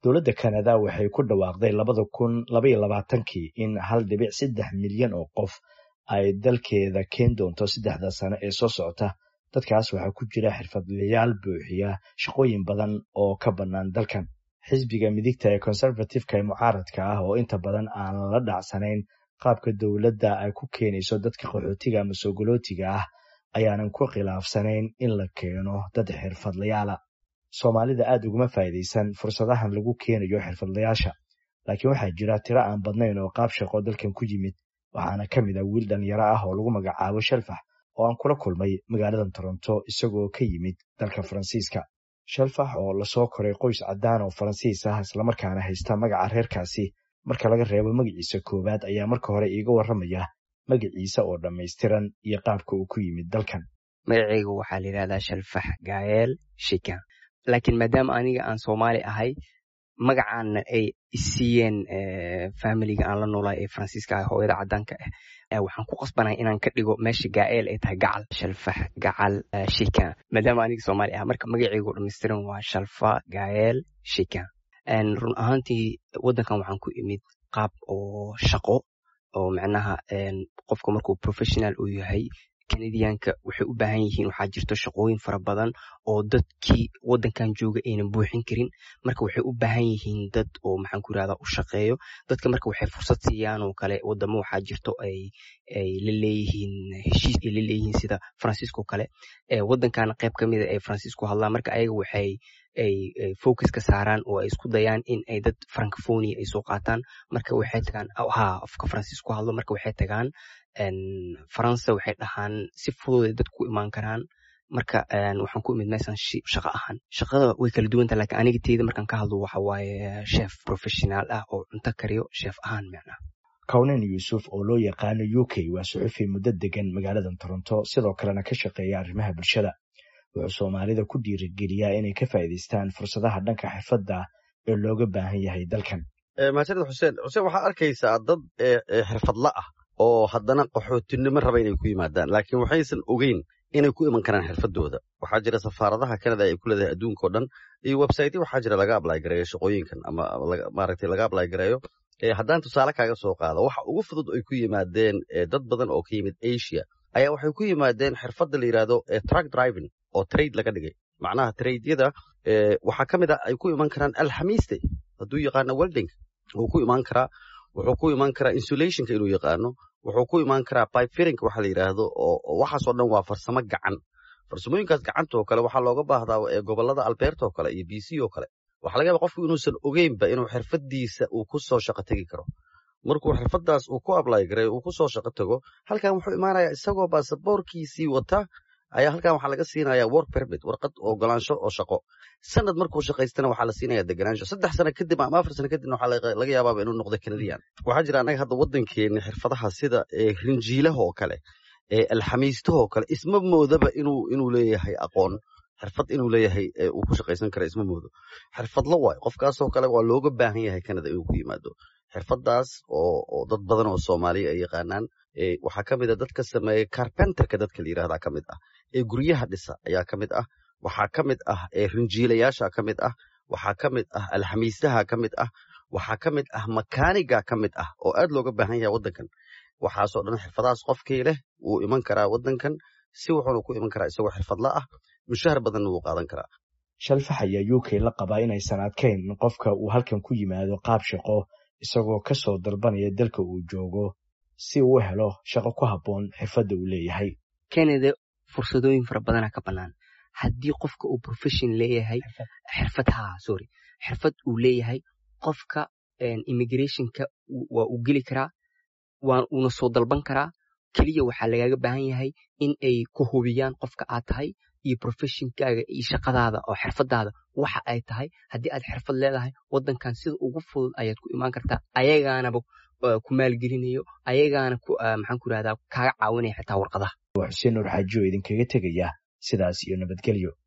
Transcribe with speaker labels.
Speaker 1: dowladda kanada waxay ku dhawaaqday labada kun labaiyo labaatankii in hal dhibic saddex milyan oo qof ay dalkeeda keen doonto saddexda sano ee soo socota dadkaas waxaa ku jira xirfadlayaal buuxiya shaqooyin badan oo ka bannaan dalkan xisbiga midigta ee conservative-ka ee mucaaradka ah oo inta badan aan la dhacsanayn qaabka dowladda ay ku keenayso dadka qaxootiga ama soogolootiga ah ayaanan ku khilaafsanayn in la keeno dad xirfadlayaala soomaalida aad uguma faa'iidaysan fursadahan lagu keenayo xirfadlayaasha laakiin waxaa jira tiro aan badnayn oo qaab shaqo dalkan ku yimid waxaana ka mid ah wiil dhalinyaro ah oo lagu magacaabo shalfax oo aan kula kulmay magaalada toronto isagoo ka yimid dalka faransiiska shalfax oo lasoo koray qoys caddaan oo faransiis ah islamarkaana haysta magaca reerkaasi marka laga reebo magaciisa koowaad ayaa marka hore iiga warramaya magaciisa oo dhammaystiran iyo qaabka uu ku yimid dalkan
Speaker 2: magacaygu waxaa la yidhahdaa shalfax gaayeel shikan laakiin maadaama aniga aan soomaali ahay magacaana ay isiiyeen familiga aan la noolay ee faransiiska ah hooyada caddaanka ah waxaan ku qasbanahay inaan ka dhigo meesha gaa'eel ay tahay gacal shalfax gacal shikan maadaama aniga soomaali ah marka magacaygu dhammaystiran waa shalfa gaayeel shikan run ahaantii waddankan waxaan ku imid qaab oo shaqo oo macnaha qofka markuu professional uu yahay kanadiyaanka waxay u baahan yihiin waxaa jirto shaqooyin fara badan oo dadkii waddankan jooga aynan buuxin karin marka waxay u baahan yihiin dad oo maxaan ku irahdaa u shaqeeyo dadka marka waxay fursad siiyaan oo kale wadamo waxaa jirto ay ay la leeyihiin heshiis ay la leeyihiin sida faransiisko kale waddankana qayb ka mida ay faransiisku hadlaan marka ayaga waxay ay focus ka saaraan oo ay isku dayaan in ay dad francophonia ay soo qaataan marka waxay tagaan ha afka faransiisku hadlo marka waxay tagaan faransa waxay dhahaan si fudud ay dadku imaan karaan marka waxaan ku imid meeshan shaqo ahaan shaqada way kala duwanta lakin aniga teyda markaan ka hadlo waxa waaye chef professional ah oo cunto kariyo chef ahaan macnaha
Speaker 1: kawnen yuusuf oo loo yaqaano u k waa suxufi muddo degan magaalada toronto sidoo kalena ka shaqeeya arrimaha bulshada wuxuu soomaalida ku dhiirigeliyaa inay ka faa'iidaystaan fursadaha dhanka xirfadda ee looga baahan yahay dalkan
Speaker 3: mahadsanid xuseen xuseen waxaa arkaysaa dad xirfadla ah oo haddana qaxootinimo raba inay ku yimaadaan laakiin waxaysan ogeyn inay ku iman karaan xirfadooda waxaa jira safaaradaha canada ay ku leedahay adduunka o dhan iyo website waxaa jira laga ablay gareeyo shaqooyinkan ama maaragtay laga ablay gareeyo haddaan tusaale kaaga soo qaado waxa ugu fudud ay ku yimaadeen dad badan oo ka yimid asia ayaa waxay ku yimaadeen xirfadda la yidhaahdo truck driving oo trade laga dhigay macnaha tradyada waxaa ka mid a ay ku iman karaan alxamiiste hadduu yaqaano welding wuu ku imaan karaa wuxuu ku imaan karaa insulationka inuu yaqaano wuxuu ku imaan karaa pipefirinka waxa la yidhaahdo oo waxaasoo dhan waa farsamo gacan farsamooyinkaas gacanta oo kale waxaa looga baahdaa gobolada alberta oo kale iyo b c oo kale waxaa laga yaaba qofku inuusan ogeynba inuu xirfadiisa uu ku soo shaqo tegi karo markuu xirfadaas uu ku ablay garay uu ku soo shaqo tago halkan wuxuu imaanayaa isagoo baasaboorkiisii wata ayaa halkan waxaa laga siinayaa work permit warqad ogolaansho oo shaqo sanad markuu shaqaystana waxaa la siinaya deganaansho saddex sano kadib ama afar sano kadibna waxaa laga yaabaaba inuu noqdo canadian waxaa jira annaga hadda waddankeena xirfadaha sida rinjiilaha oo kale alxamiistaha oo kale isma moodaba inuu inuu leeyahay aqoon xirfad inuu leeyahay uu ku shaqaysan kara isma moodo xirfadla waay qofkaasoo kale waa looga baahan yahay canada inuu ku yimaado xirfadaas oo dad badan oo soomaaliya ay yaqaanaan waxaa ka mid a dadka sameeya carpenterka dadka la yidhahdaa ka mid ah ee guryaha dhisa ayaa ka mid ah waxaa ka mid ah rinjiilayaasha ka mid ah waxaa ka mid ah alxamiistaha ka mid ah waxaa ka mid ah makaaniga ka mid ah oo aad looga baahan yahay waddankan waxaasoo dhan xirfadahaas qofkii leh wuu iman karaa waddankan si wuxuuna ku iman karaa isagoo xirfadla ah mushahar badanna wuu qaadan karaa
Speaker 1: shalfax ayaa u k la qabaa inaysan adkayn in qofka uu halkan ku yimaado qaab shaqo isagoo ka soo dalbanaya dalka uu joogo si uu u helo shaqo ku habboon xirfadda uu leeyahay
Speaker 2: canada fursadooyin fara badana ka bannaan haddii qofka uu profession leeyahay xirfad ha sorry xirfad uu leeyahay qofka immigrationka waa uu geli karaa waa uuna soo dalban karaa keliya waxaa lagaaga baahan yahay in ay ku hubiyaan qofka aad tahay iyo professionkaaga iyo shaqadaada oo xirfadaada waxa ay tahay haddii aad xirfad leedahay waddankan sida ugu fudud ayaad ku imaan kartaa ayagaanaba ku maalgelinayo ayagaana maxaan ku irahdaa kaaga caawinaya xitaa warqadaha
Speaker 1: waa xuseen nuur xaaji oo idinkaga tegaya sidaas iyo nabadgelyo